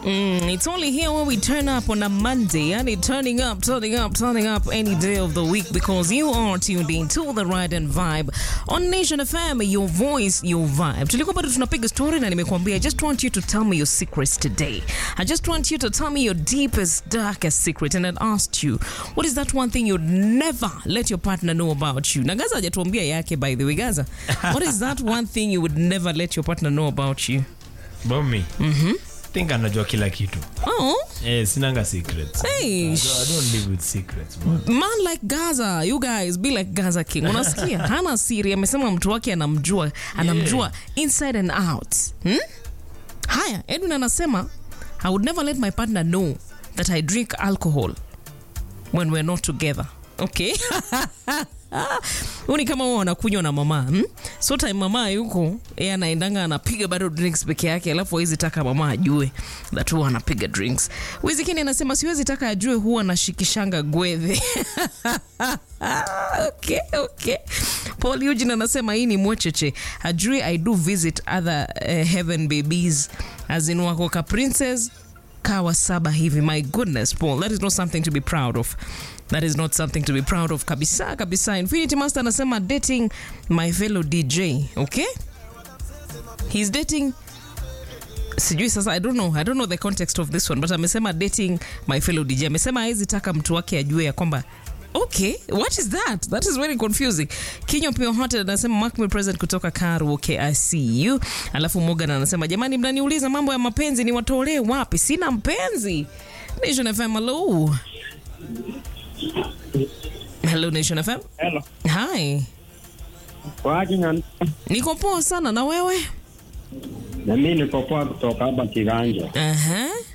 Mm, it's only here when we turn up on a Monday, and it turning up, turning up, turning up any day of the week because you are tuned in to the Ride and Vibe on Nation FM, your voice, your vibe. Tulikuwa bado tunapiga story na nimekuambia, I just want you to tell me your secrets today. I just want you to tell me your deepest, darkest secret. And I asked you, what is that one thing you'd never let your partner know about you? Na Gaza hajatuambia yake, by the way. Gaza, what is that one thing you would never let your partner know about you? Bomi. Mm-hmm. think anajua kila kitu Oh, eh, sinanga secrets Hey, I, don't, I don't live with secrets man. man like Gaza, you guys be like Gaza King. Unasikia? Hana siri, amesema mtu wake anamjua, anamjua inside and out. Hmm? Haya, Edwin anasema I would never let my partner know that I drink alcohol when we're not together. Okay? Huu ni kama huwa wanakunywa na mama hmm? so time mama yuko yeye anaendanga anapiga bado drinks peke yake alafu hawezi taka mama ajue that huwa anapiga drinks wizikini anasema siwezi taka ajue huwa anashikishanga gwedhe okay, okay. paul eugene anasema hii ni mwecheche ajui i do visit other uh, heaven babies as in wako ka princess kawa saba hivi my goodness paul that is not something to be proud of that is not something to be proud of kabisa kabisa infinity master anasema dating my fellow dj okay he's dating sijui sasa i don't know i don't know the context of this one but amesema dating my fellow dj amesema hawezi taka mtu wake ajue ya kwamba okay what is that that is very confusing kinywa pia hote anasema mark me present kutoka karu okay i see you alafu morgan anasema jamani mnaniuliza mambo ya mapenzi ni watolee wapi sina mpenzi nation fm hello hello nation fm Hello. hi Kwaje na niko poa sana na wewe na mimi niko poa kutoka hapa Kiganja. uh-huh.